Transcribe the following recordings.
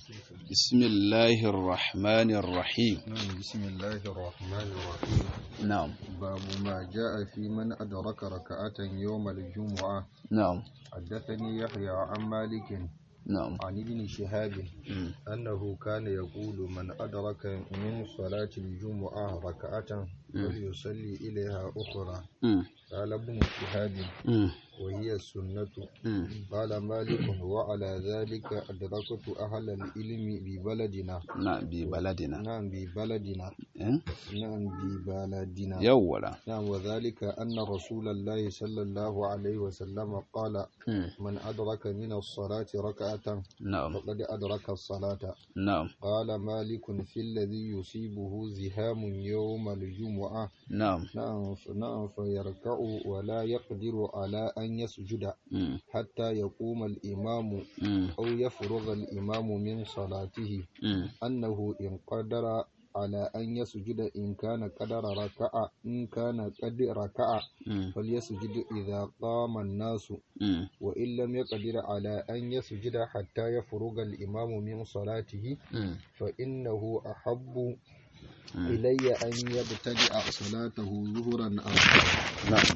بسم الله الرحمن الرحيم بسم الله الرحمن الرحيم نعم باب ما جاء في من أدرك ركعة يوم الجمعة نعم حدثني يحيى عن مالك نعم عن ابن شهاب مم. أنه كان يقول من أدرك من صلاة الجمعة ركعة فليصلي إليها أخرى مم. قال ابن شهاب مم. وهي السنة مم. قال مالك وعلى ذلك أدركت أهل العلم ببلدنا نعم ببلدنا نعم ببلدنا إيه؟ نعم ببلدنا يولا نعم وذلك أن رسول الله صلى الله عليه وسلم قال مم. من أدرك من الصلاة ركعة نعم فقد أدرك الصلاة نعم قال مالك في الذي يصيبه زهام يوم الجمعة نعم نعم ف- نعم فيركع ولا يقدر على أن يسجد مم. حتى يقوم الإمام مم. أو يفرغ الإمام من صلاته مم. أنه إن قدر على أن يسجد إن كان قدر ركع إن كان قد ركع مم. فليسجد إذا قام الناس مم. وإن لم يقدر على أن يسجد حتى يفرغ الإمام من صلاته مم. فإنه أحب مم. إلي أن يبتدئ صلاته ظهرا أو نعم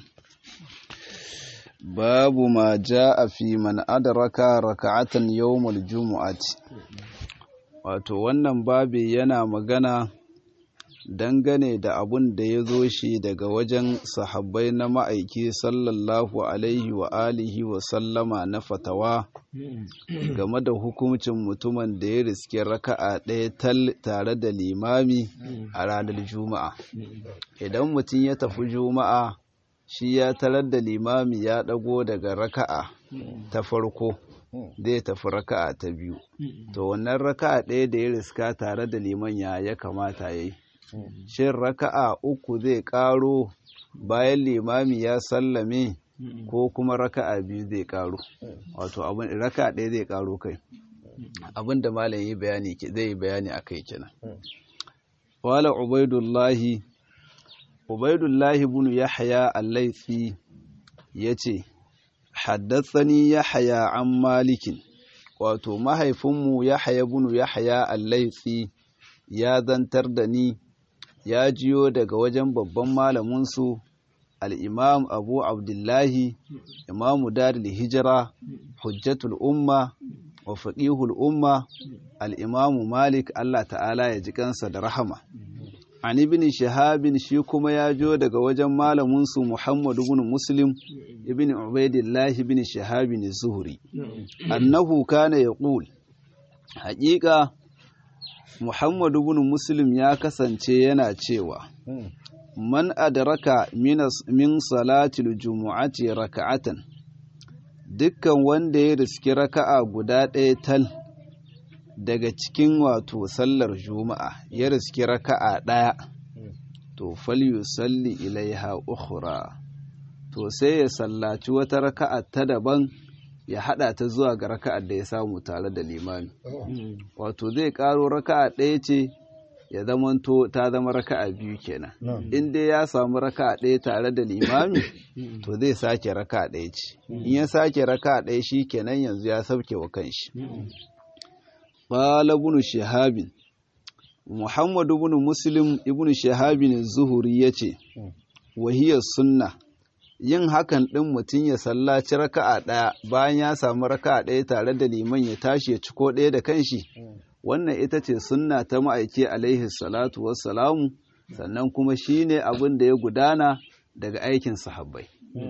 باب ما جاء في من أدرك ركعة يوم الجمعة wato wannan babi yana magana dangane da abun da ya zo shi daga wajen sahabbai na ma'aiki sallallahu alaihi wa alihi wa sallama na fatawa game da hukuncin mutumin da ya riske raka'a ɗaya tal tare da limami a ranar juma'a idan mutum ya tafi juma'a shi ya tarar da limami ya ɗago daga raka'a ta farko zai tafi raka'a ta biyu to wannan raka'a ɗaya da ya riska tare da liman ya ya kamata ya yi shin raka'a uku zai ƙaro bayan limami ya sallame ko kuma raka'a biyu zai ƙaro wato abin raka'a ɗaya zai ƙaro kai abin da malam yi bayani ke- zai yi bayani a kai kenan wala ubaidullahi ubaidullahi bin yahya al-laythi yace haddathani yahya an malikin wato mahaifinmu yahya bin yahya al-laythi ya zantar da ni ya jiyo daga wajen babban malaminsu al-imam abu abdullahi imamu daril hijira hujjatul umma wa faqihul umma al-imamu malik Allah ta'ala ya ji kansa da rahama an ibn shahabin shi kuma ya jo daga wajen malaminsu Muhammad ibn Muslim ibn Ubaidillah ibn Shahabin Zuhri annahu kana yaqul haƙiƙa Muhammad ibn Muslim ya kasance yana cewa man adraka minas min salatil jumu'ati raka'atan dukkan wanda ya riski raka'a guda ɗaya tal daga cikin wato sallar juma'a ya riski raka'a ɗaya to falyusalli ilaiha ukhra to sai ya sallaci wata raka'a ta daban ya hada ta zuwa ga raka'ar da ya samu tare da limami wato zai karo raka'a ɗaya ce ya zamanto ta zama raka'a biyu kenan in dai ya samu raka'a ɗaya tare da limami to zai sake raka'a ɗaya ce in ya sake raka'a ɗaya shi kenan yanzu ya sauke wa kanshi qala ibn shihab muhammad ibn muslim ibn shihab az-zuhri yace wa hiya sunna yin hakan ɗin mutum ya sallaci raka'a ɗaya bayan ya samu raka'a ɗaya tare da liman ya tashi ya ciko ɗaya da kanshi wannan ita ce sunna ta ma'aiki alaihi salatu wassalamu sannan kuma shine abin da ya gudana daga aikin sahabbai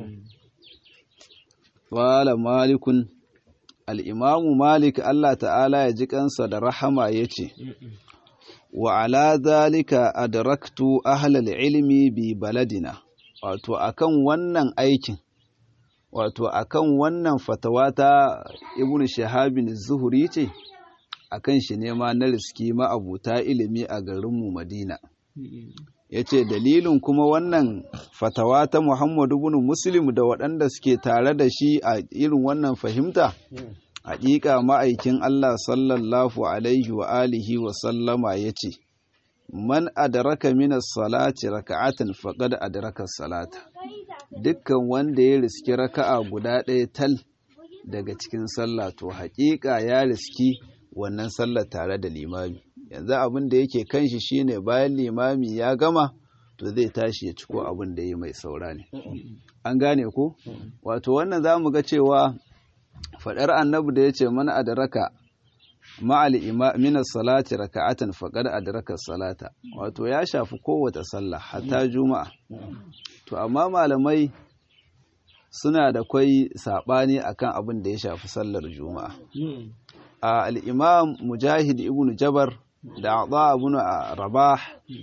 wala malikun al'imamu malik Allah ta'ala ya ji kansa da rahama ya ce wa ala zalika adraktu ahlal ilmi bi baladina wato akan wannan aikin wato akan wannan fatawa ta ibnu shahabin zuhuri ce akan shi ne ma na riski ma'abuta ilimi a garinmu madina ya ce dalilin kuma wannan fatawa ta muhammadu bin muslim da waɗanda suke tare da shi a irin wannan fahimta haƙiƙa ma'aikin allah sallallahu alaihi wa alihi wa sallama ya ce man adraka minas salati raka'atan faqad adraka salata dukkan wanda ya riski raka'a guda ɗaya tal daga cikin sallah to haƙiƙa ya riski wannan sallar tare da limami yanzu abin da yake kan shi shine bayan limami ya gama to zai tashi ya ciko abin da ya mai saura ne an gane ko wato wannan za mu ga cewa faɗar annabi da ya ce mana adraka ma'al min salati raka'atan faqad adraka salata wato ya shafi kowace sallah hatta juma'a to amma malamai suna da kwai sabani akan abin da ya shafi sallar juma'a a al-imam mujahid ibn jabar da ata ibn rabah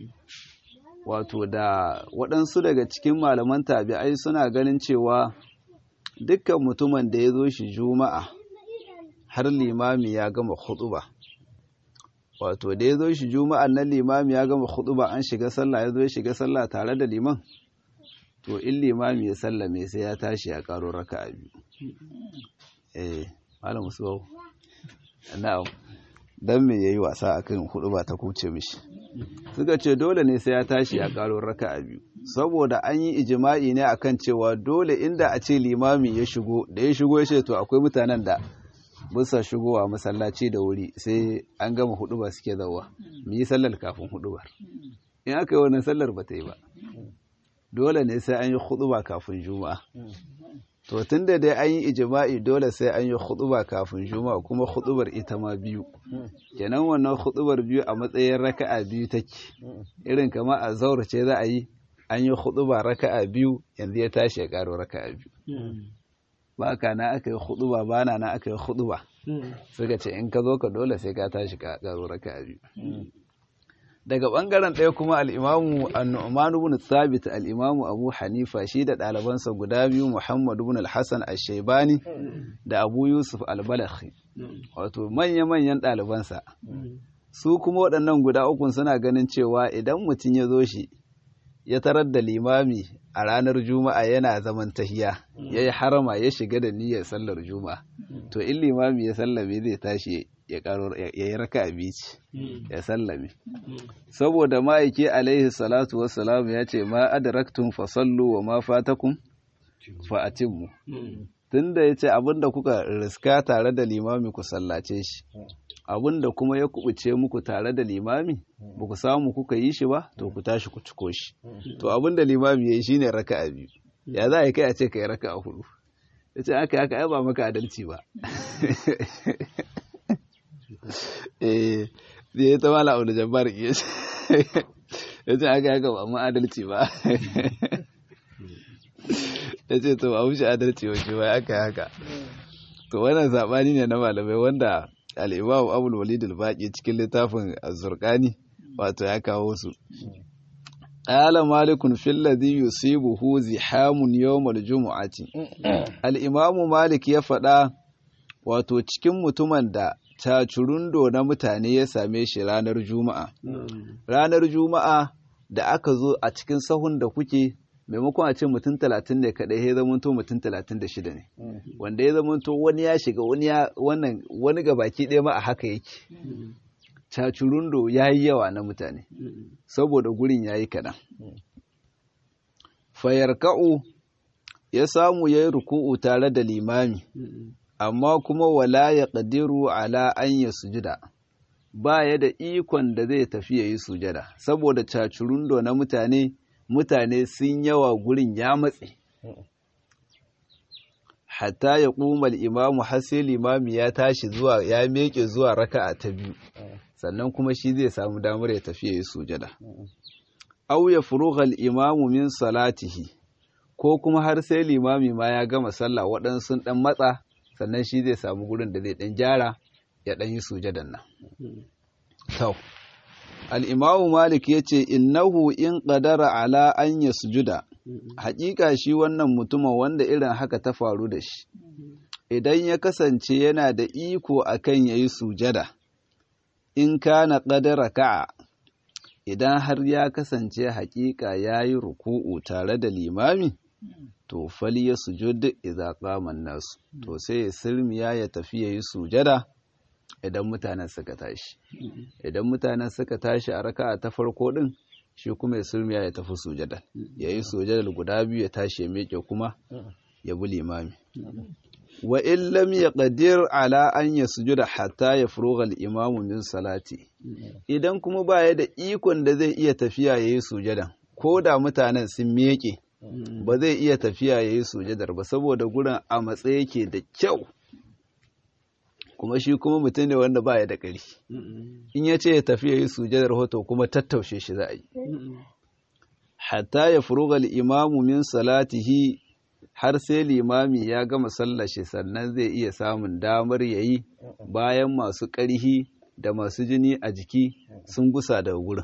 wato da waɗansu daga cikin malaman tabi'ai suna ganin cewa dukkan mutumin da ya zo shi juma'a har limami ya gama khutuba wato da ya zo shi juma'a nan limami ya gama khutuba an shiga sallah ya zo ya shiga sallah tare da liman to in limami ya sallame sai ya tashi ya karo raka'a biyu eh malam musuwa na'am dan me yayi wasa akan khutuba ta kuce mishi suka ce dole ne sai ya tashi ya karo raka'a biyu saboda an yi ijima'i ne akan cewa dole inda a ce limami ya shigo da ya shigo ya ce to akwai mutanen da bisa shigowa masallaci da wuri sai an gama huduba suke zauwa mu yi sallar kafin hudubar in aka yi wannan sallar ba ta yi ba dole ne sai an yi huduba kafin juma'a to tun da dai an yi ijima'i dole sai an yi huduba kafin juma'a kuma hudubar ita ma biyu kenan wannan hudubar biyu a matsayin raka'a biyu take irin kama a zaura ce za a yi an yi huduba raka'a biyu yanzu ya tashi ya karo raka'a biyu ba ka na aka yi huduba ba na na aka yi huduba suka ce in ka zo ka dole sai ka tashi ka karo raka'a biyu daga bangaren ɗaya kuma al'imamu annu'man ibn thabit al'imamu abu hanifa shi da ɗalibansa guda biyu muhammad ibn al-hasan al-shaibani da abu yusuf al-balakhi wato manya-manyan ɗalibansa su kuma waɗannan guda ukun suna ganin cewa idan mutum ya zo shi ya tarar da limami a ranar juma'a yana zaman tahiya ya yi harama ya shiga da niyyar sallar juma'a to in limami ya sallame zai tashi ya karo ya yi raka bici ya sallame saboda ma'aiki alaihi salatu wassalam ya ce ma adraktum fa sallu wa ma fatakum fa atimmu tunda yace abinda kuka riska tare da limami ku sallace shi abinda kuma ya kubuce muku tare da limami ba ku samu kuka yi shi ba to ku tashi ku ciko shi to abinda limami ya yi shine raka'a biyu ya za a yi kai a ce ka yi raka'a hudu ya ce aka haka ai ba maka adalci ba eh zai ta mala abu da jabbar ya ce ya ce aka haka ba mu adalci ba ya ce to ba wuce adalci wa shi ba aka haka to wannan sabani ne na malamai wanda al'imam abul walid al-baqi cikin littafin az-zurqani wato ya kawo su ala malikun fil ladhi yusibuhu zihamun yawm al-jum'ati al-imam malik ya faɗa wato cikin mutumin da tacurundo na mutane ya same shi ranar juma'a ranar juma'a da aka zo a cikin sahun da kuke maimakon a ce mutum talatin ne kaɗai ya zamanto mutum talatin da shida ne wanda ya zamanto wani ya shiga wani ya wannan wani gabaki ɗaya ma a haka yake cacurundo ya yi yawa na mutane saboda gurin ya yi kaɗan fayarka'u ya samu ya yi ruku'u tare da limami amma kuma wala ya ƙadiru ala an ya sujida ba ya da ikon da zai tafi ya yi sujada saboda cacurundo na mutane mutane sun yawa gurin ya matse hatta ya ƙumal imamu har sai limami ya tashi zuwa ya meke zuwa raka'a ta biyu sannan kuma shi zai samu damar ya tafi ya yi sujada au ya furughal imamu min salatihi ko kuma har sai limami ma ya gama sallah waɗansu ɗan matsa sannan shi zai samu gurin da zai ɗan gyara ya ɗan yi sujadan nan al'imamu Malik ya ce, Innahu in ƙadara ala an ya sujuda, haƙiƙa shi wannan mutumin wanda irin haka ta faru da shi, idan ya kasance yana da iko a kan ya yi sujada, in kana ƙadara ka'a, idan har ya kasance haƙiƙa ya yi ruku'u tare da limami, to fali ya sujud idza qaman nasu, to sai ya sirmiya ya tafi ya yi sujada. idan mutanen suka tashi idan mutanen suka tashi a raka'a ta farko din shi kuma ya sulmiya ya tafi sujada ya yi sujadar guda biyu ya tashi ya meke kuma ya bi limami wa in lam yaqdir ala an yasjuda hatta yafrugha al-imam min salati idan kuma baya da ikon da zai iya tafiya yayi sujada ko da mutanen sun miƙe ba zai iya tafiya yayi sujadar ba saboda gurin a matsayi yake da kyau kuma shi kuma mutum ne wanda baya da ƙarfi in ya ce ya tafi yayi sujadar hoto kuma tattaushe shi za a yi hatta ya furuga al-imamu min salatihi har sai limami ya gama sallashe sannan zai iya samun damar ya yi bayan masu ƙarhi da masu jini a jiki sun gusa daga wurin.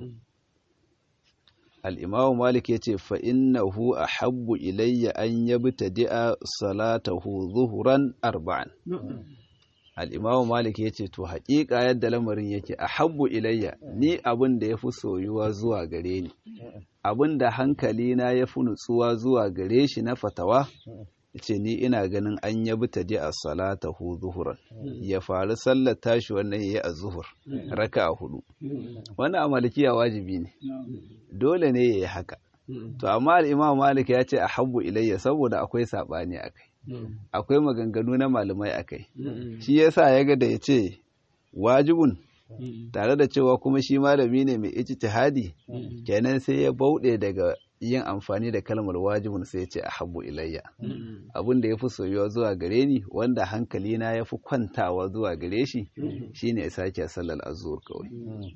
al'imamu malik ya ce fa'innahu a habbu ilayya an yabi ta di'a salatahu zuhuran arba'an al'imamu malik ya ce to haƙiƙa yadda lamarin yake a habbu ilayya ni abin da ya fi soyuwa zuwa gare ni abin da hankalina ya fi nutsuwa zuwa gare shi na fatawa ce ni ina ganin an yabi ta a salata hu zuhuran ya faru sallar tashi wannan ya yi a zuhur raka a hudu wannan a malikiya wajibi ne dole ne ya yi haka to amma al'imam malik ya ce a habbu ilayya saboda akwai saɓani a kai akwai maganganu na malamai a kai shi yasa ya ga da ya ce wajibun tare da cewa kuma shi malami ne mai ijtihadi kenan sai ya bauɗe daga yin amfani da kalmar wajibun sai ya ce a habbu ilayya abin da ya fi soyuwa zuwa gare ni wanda hankali na ya fi kwantawa zuwa gare shi shine ya sake sallar azur kawai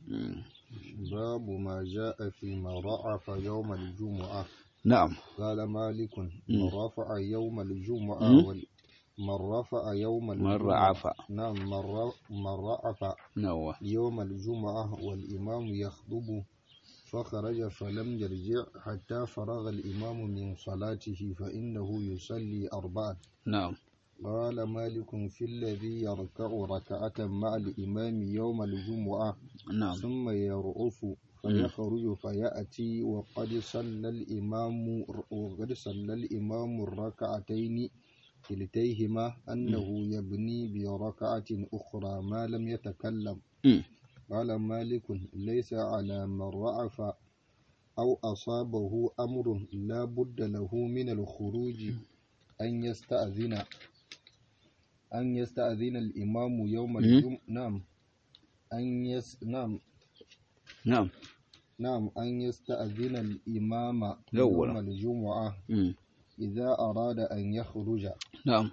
babu ma ja'a fi ma ra'afa yawm al-jumu'ah na'am qala malikun rafa'a yawm al-jumu'ah wal من رفع يوم من رعف نعم من رعف نوى يوم الجمعة والإمام يخطب فخرج فلم يرجع حتى فرغ الإمام من صلاته فإنه يصلي أربعا نعم قال مالك في الذي يركع ركعة مع الإمام يوم الجمعة نعم ثم يرؤف فيخرج فيأتي وقد صلى الإمام وقد صلى الإمام الركعتين كلتيهما أنه يبني بركعة أخرى ما لم يتكلم م. قال مالك ليس على من رعف أو أصابه أمر لا بد له من الخروج أن يستأذن أن يستأذن الإمام يوم الجمعة نعم أن يس نعم نعم نعم أن يستأذن الإمام يوم. يوم الجمعة م. إذا أراد أن يخرج نعم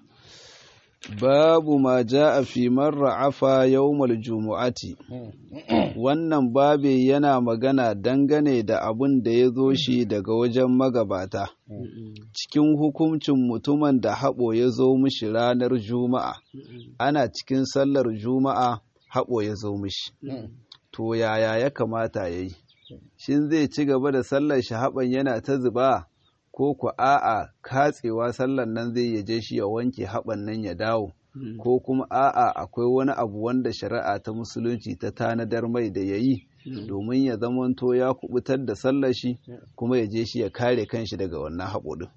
باب ما جاء في من رعف يوم الجمعة wannan babi yana magana dangane da abun da ya zo shi daga wajen magabata cikin hukuncin mutumin da haɓo ya zo mishi ranar juma'a ana cikin sallar juma'a haɓo ya zo mishi to yaya ya kamata ya yi shin zai ci gaba da sallar shi haɓan yana ta zuba ko ku a'a katsewa sallar nan zai yaje shi ya wanke haɓan nan ya dawo ko kuma a'a akwai wani abu wanda shari'a ta musulunci ta tanadar mai da ya yi domin ya zamanto ya kubutar da sallar shi kuma ya je shi ya kare kanshi daga wannan haɓo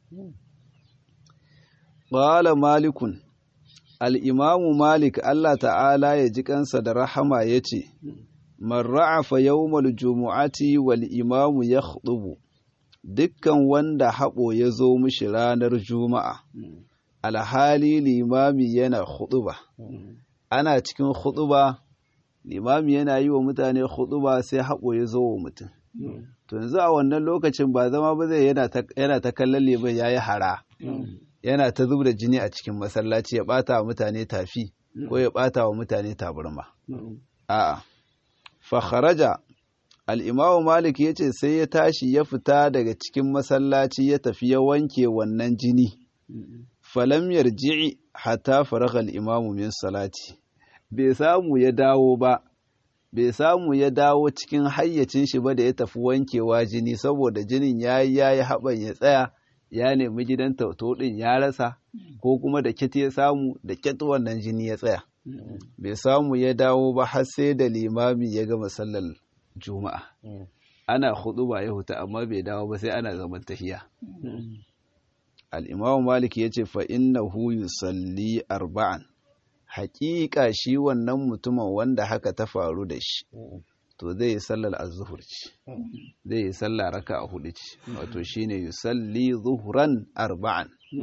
Ƙwala malikun al'imamu malik Allah ta'ala ya ji kansa da rahama ya ce man ra'afa yawmal jumu'ati wal imamu ya dukkan wanda haɓo ya zo mishi ranar juma'a alhali limami yana huɗuba ana cikin huɗuba limami yana yi wa mutane huɗuba sai haɓo ya zo wa mutum to yanzu a wannan lokacin ba zama ba zai yana ta kallon liman ya yi hara yana ta zub da jini a cikin masallaci ya ɓata wa mutane tafi ko ya ɓata wa mutane tabarma a'a fa kharaja al'imamu malik ya ce sai ya tashi ya fita daga cikin masallaci ya tafi ya wanke wannan jini falam yarji'i hatta faraghal imamu min salati bai samu ya dawo ba bai samu ya dawo cikin hayyacin shi ba da ya tafi wankewa jini saboda jinin yayi yayi haban ya tsaya ya nemi gidan tauto din ya rasa ko kuma da kit ya samu da kit wannan jini ya tsaya bai samu ya dawo ba har sai da limami ya gama sallar juma'a ana hudu ba ya huta amma bai dawo ba sai ana zaman tahiya al'imamu malik ya ce fa'innahu yusalli arba'an haƙiƙa shi wannan mutumin wanda haka ta faru da shi to zai yi sallar azuhur ce zai yi sallar raka a hudu ce wato shi ne yusalli zuhuran arba'an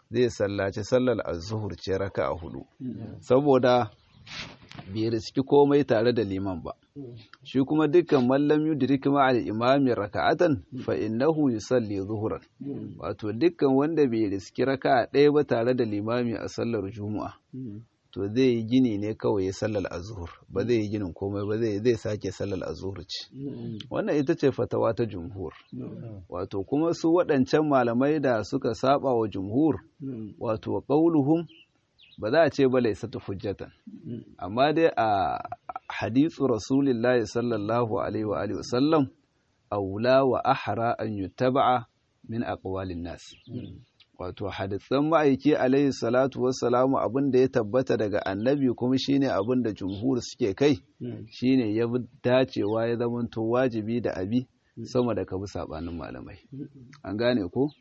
zai sallaci sallar az-zuhur ce raka'a hudu saboda bai riski komai tare da liman ba shi kuma dukkan mallam yudrik ma'al imami raka'atan fa innahu yusalli zuhuran wato dukkan wanda bai riski raka'a ɗaya ba tare da limami a sallar juma'a to zai yi gini ne kawai ya sallar azhur ba zai yi ginin komai ba zai zai sake sallar azhur ce wannan ita ce fatawa ta jumhur wato kuma su waɗancan malamai da suka saba wa jumhur wato qauluhum ba za a ce ba laisatu hujjatan amma dai a hadithu rasulillahi sallallahu alaihi wa alihi wasallam aula wa ahra an yuttaba'a min aqwalin nas wato hadisan ma'aiki alaihi salatu wassalamu abin da ya tabbata daga annabi kuma shine abin da jumhur suke kai shine ya dacewa ya zamanto wajibi da abi sama da kabi sabanin malamai an gane ko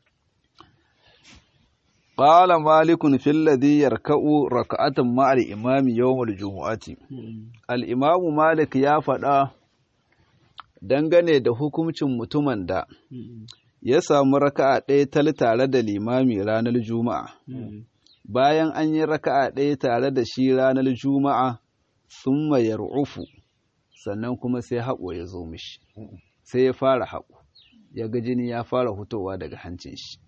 قال مالك في الذي يركع ركعة مع الإمام يوم الجمعة الإمام مالك ya faɗa dangane da hukuncin mutumin da ya samu raka'a ɗaya tal tare da limami ranar juma'a bayan an yi raka'a ɗaya tare da shi ranar juma'a sun mayar ufu sannan kuma sai haƙo ya zo mishi sai ya fara haƙo ya ga jini ya fara hutowa daga hancin shi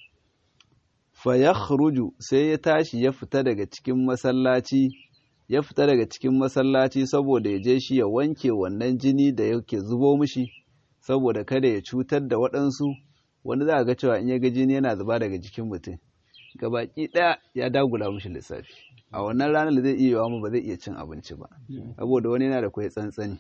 fayakhruju sai ya tashi ya fita daga cikin masallaci ya fita daga cikin masallaci saboda ya je shi ya wanke wannan jini da yake zubo mishi saboda kada ya cutar da waɗansu wani za a ga cewa in ya ga jini yana zuba daga jikin mutum gabaki ɗaya ya dagula mishi lissafi a wannan ranar zai iya yawa ba zai iya cin abinci ba saboda wani yana da kwai tsantsani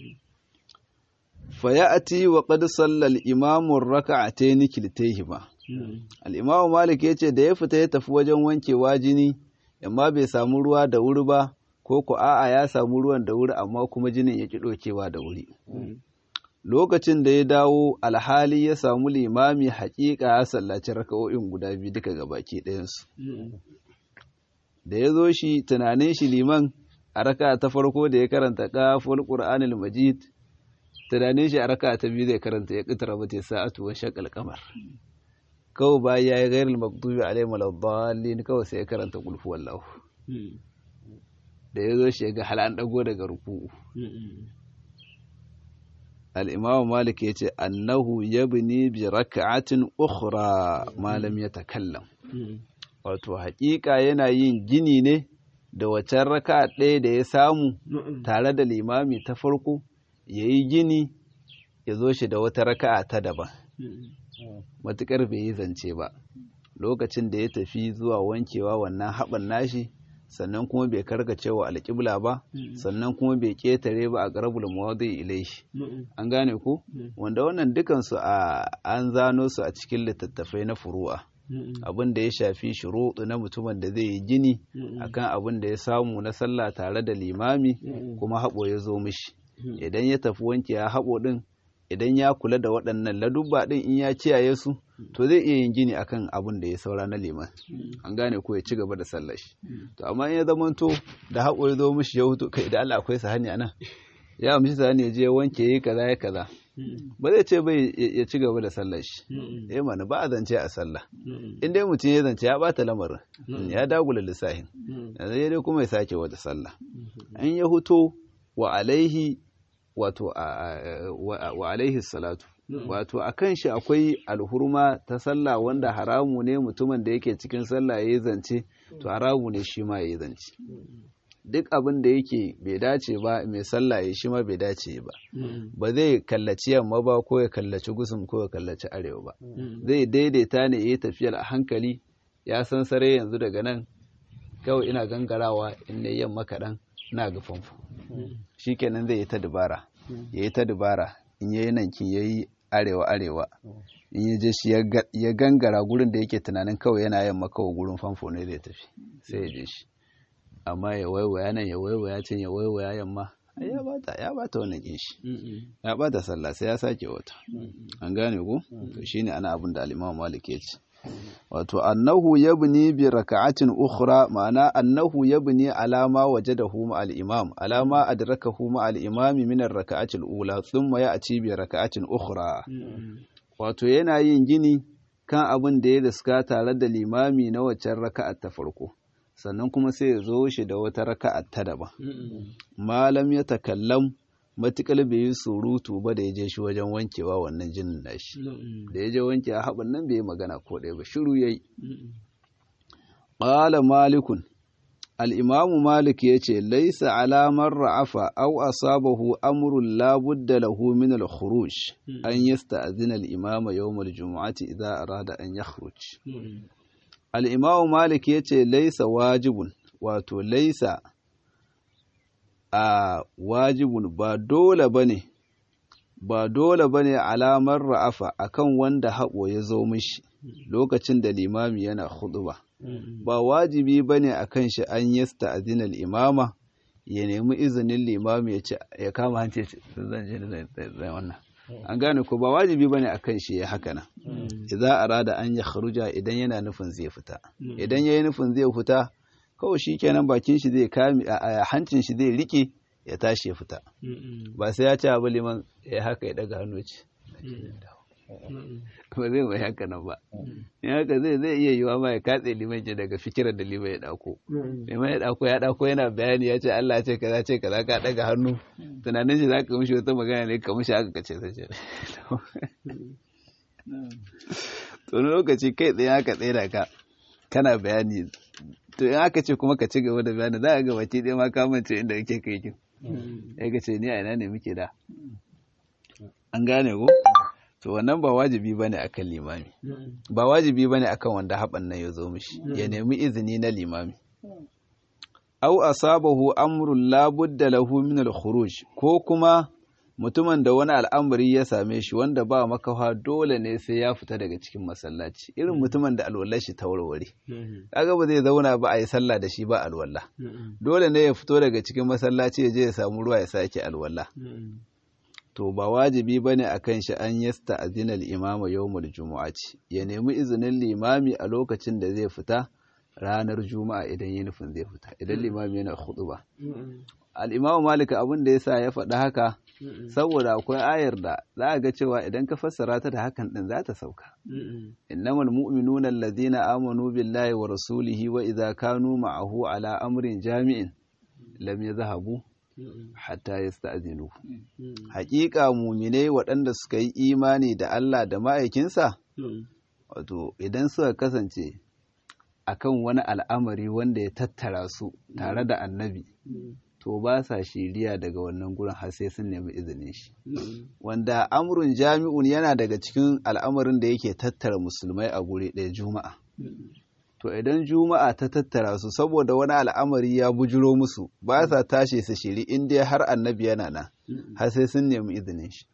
fa ya'ti wa qad sallal imamu raka'atayn kiltayhima al'imamu malik ya ce da ya fita ya tafi wajen wankewa jini amma bai samu ruwa da wuri ba ko ku a'a ya samu ruwan da wuri amma kuma jinin ya ki ɗaukewa da wuri lokacin da ya dawo alhali ya samu limami haƙiƙa ya sallaci raka'o'in guda biyu duka ga baki ɗayansu da ya zo shi tunanin shi liman a raka ta farko da ya karanta kafin ƙur'anil majid tunanin shi a raka ta biyu zai karanta ya ƙitara mata sa'atu wa shakal kamar kawai bayan ya yi gairar maktubi alai maladdallin kawai sai ya karanta kulfu wallahu da ya zo shi ga an dago daga ruku'u al'imamu malik ya ce annahu yabni bi raka'atin ukhra malam ya takallam wato haƙiƙa yana yin gini ne da wacan raka ɗaya da ya samu tare da limami ta farko ya yi gini ya zo shi da wata raka'a ta daban matuƙar bai yi zance ba lokacin da ya tafi zuwa wankewa wannan haɓar nashi sannan kuma bai karkace wa alƙibla ba sannan kuma bai ƙetare ba a ƙarabul mawadi ilaihi an gane ku wanda wannan dukansu a an zano su a cikin littattafai na furu'a abin da ya shafi shuruɗu na mutumin da zai yi gini akan abin da ya samu na sallah tare da limami kuma haɓo ya zo mishi idan ya tafi wanke ya haɓo ɗin idan ya kula da waɗannan ladubba ɗin in ya kiyaye su to zai iya yin gini akan abin da ya saura na liman an gane ko ya ci gaba da sallar shi to amma in ya zamanto da haƙo ya zo mishi ya hutu kai da Allah akwai sahani a nan ya amshi sahani ya je wanke yi kaza ya kaza ba zai ce bai ya ci gaba da sallar shi eh mana ba a zance a sallah in dai mutum ya zance ya bata lamarin ya dagula lissahin yanzu dai kuma ya sake wata sallah in ya huto wa alaihi wato wa alaihi salatu wato a kan shi akwai alhurma ta sallah wanda haramu ne mutumin da yake cikin sallah ya yi zance to haramu ne shi ma ya yi zance duk abin da yake bai dace ba mai sallah ya shi ma bai dace ba ba zai kallaci yamma ba ko ya kallaci gusum ko ya kallaci arewa ba zai daidaita ne ya yi tafiyar a hankali ya san sare yanzu daga nan kawai ina gangarawa in ne yamma kaɗan na ga famfo shi kenan zai yi ta dubara ya yi ta dubara in ya yi nankin ya yi arewa arewa in ya je shi ya gangara gurin da yake tunanin kawai yana yamma kawai gurin famfo ne zai tafi sai ya je shi amma ya waiwaya nan ya waiwaya can ya waiwaya yamma ya bata ya bata wannan kin shi ya bata sallah sai ya sake wata an gane ko to shine ana abin da al-Imam Malik ya ce wato annahu yabni bi raka'atin ukhra ma'ana annahu yabni alama wajadahu ma al-imam alama adrakahu ma al-imam min ar-raka'ati al-ula thumma ya'ti bi raka'atin ukhra wato yana yin gini kan abin da ya riska tare da limami na waccan raka'a ta farko sannan kuma sai ya zo shi da wata raka'a ta daban malam ya takallam matuƙar bai yi surutu ba da ya je shi wajen wankewa wannan jinin nashi da ya je wanke a haɓin nan bai yi magana ko ɗaya ba shiru ya yi ƙala malikun al'imamu malik ya ce laisa alamar ra'afa au asabahu amrun labudda lahu min al-khuruj an yasta'zina al-imama yawm al-jumu'ati idza arada an yakhruj al-imamu malik ya ce laisa wajibun wato laisa a wajibun ba dole bane ba dole bane alamar ra'afa akan wanda haɓo ya zo mishi lokacin da limami yana huɗuba. ba wajibi ba ne a kan shi an yasta azinal imama ya nemi izinin limami ya ce ya kama hanci zan je da wannan an gane ko ba wajibi ba ne a kan shi ya haka nan idza arada an ya kharuja idan yana nufin zai fita idan yayi nufin zai fita kawai shikenan bakin shi zai kame a hancin shi zai rike ya tashi ya fita ba sai ya ce abu liman ya haka ya daga hannu ce ba zai mai haka nan ba in haka zai zai iya yiwa ma ya katse liman ce daga fikirar da liman ya dako liman ya dako ya dako yana bayani ya ce Allah ce kaza ce kaza ka daga hannu tunanin shi zaka mishi wata magana ne ka mishi haka kace sai to lokaci kai tsaye haka tsaye da ka kana bayani to in aka ce kuma ka ci gaba da bayani za ka ga baki ɗaya ma ka mance inda kake kai kin ya ka ce ni a ina ne muke da an gane ko to wannan ba wajibi bane akan limami ba wajibi bane akan wanda haban nan ya zo mishi ya nemi izini na limami aw asabahu amrun la budda lahu min al-khuruj ko kuma mutumin da wani al'amari ya same shi wanda ba makafa dole ne sai ya fita daga cikin masallaci irin mutumin da alwallar shi ta warware kaga ba zai zauna ba a yi sallah da shi ba alwala dole ne ya fito daga cikin masallaci ya je ya samu ruwa ya sake alwala to ba wajibi ba ne a kan shi an yasta azinal imama yawmul jumu'ati ya nemi izinin limami a lokacin da zai fita ranar juma'a idan yi nufin zai fita idan limami yana ba. al'imamu malika abin da ya sa ya faɗi haka saboda akwai ayar da za a ga cewa idan ka fassara ta da hakan ɗin za ta sauka innamal mu'minuna allazina amanu billahi wa rasulihi wa idza kanu ma'ahu ala amrin jami'in lam yazhabu hatta ya sta'azinu haƙiƙa muminai waɗanda suka yi imani da Allah da ma'aikinsa wato idan suka kasance akan wani al'amari wanda ya tattara su tare da annabi to ba sa shiriya daga wannan gurin har sai sun nemi izinin shi wanda amrun jami'un yana daga cikin al'amarin da yake tattara musulmai a guri ɗaya juma'a to idan juma'a ta tattara su saboda wani al'amari ya bujiro musu ba sa tashi su shiri in dai har annabi yana nan har sai sun nemi izinin shi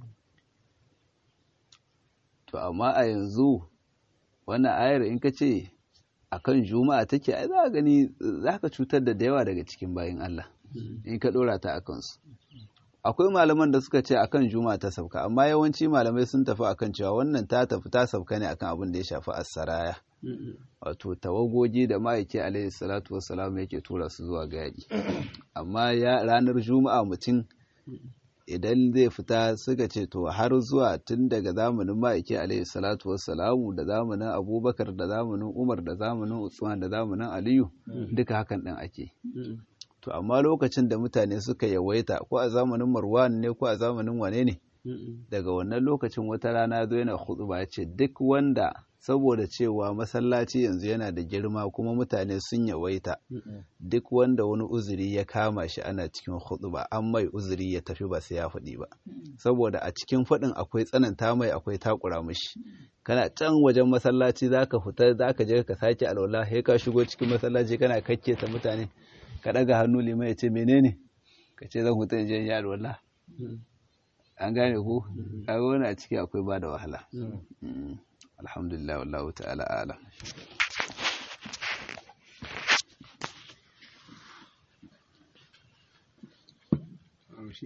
to amma a yanzu wannan ayar in ka ce akan juma'a take ai za gani za ka cutar da da yawa daga cikin bayan Allah in ka dora ta akan su akwai malaman da suka ce akan juma'a ta sauka amma yawanci malamai sun tafi akan cewa wannan ta tafi ta sauka ne akan abin da ya shafi as-saraya wato tawagogi da ma'aiki alaihi salatu wassalam yake tura su zuwa ga yaƙi amma ya ranar juma'a mutum idan zai fita suka ce to har zuwa tun daga zamanin ma'aiki alaihi salatu wassalamu da zamanin abubakar da zamanin umar da zamanin usman da zamanin aliyu duka hakan ɗin ake to amma lokacin da mutane suka yawaita ko a zamanin marwan ne ko a zamanin wane ne daga wannan lokacin wata rana zo yana hudu ba ce duk wanda saboda cewa masallaci yanzu yana da girma kuma mutane sun yawaita duk wanda wani uzuri ya kama shi ana cikin ba an mai uzuri ya tafi ba sai ya faɗi ba saboda a cikin faɗin akwai tsananta mai akwai takura mishi kana can wajen masallaci zaka fita zaka je ka sake alwala sai ka shigo cikin masallaci kana kakke ta mutane ka ɗaga hannu liman ya ce menene ka ce zan fita in je in yi alwala an gane ku a wani a ciki akwai ba da wahala alhamdulillah wallahu ta'ala a'lam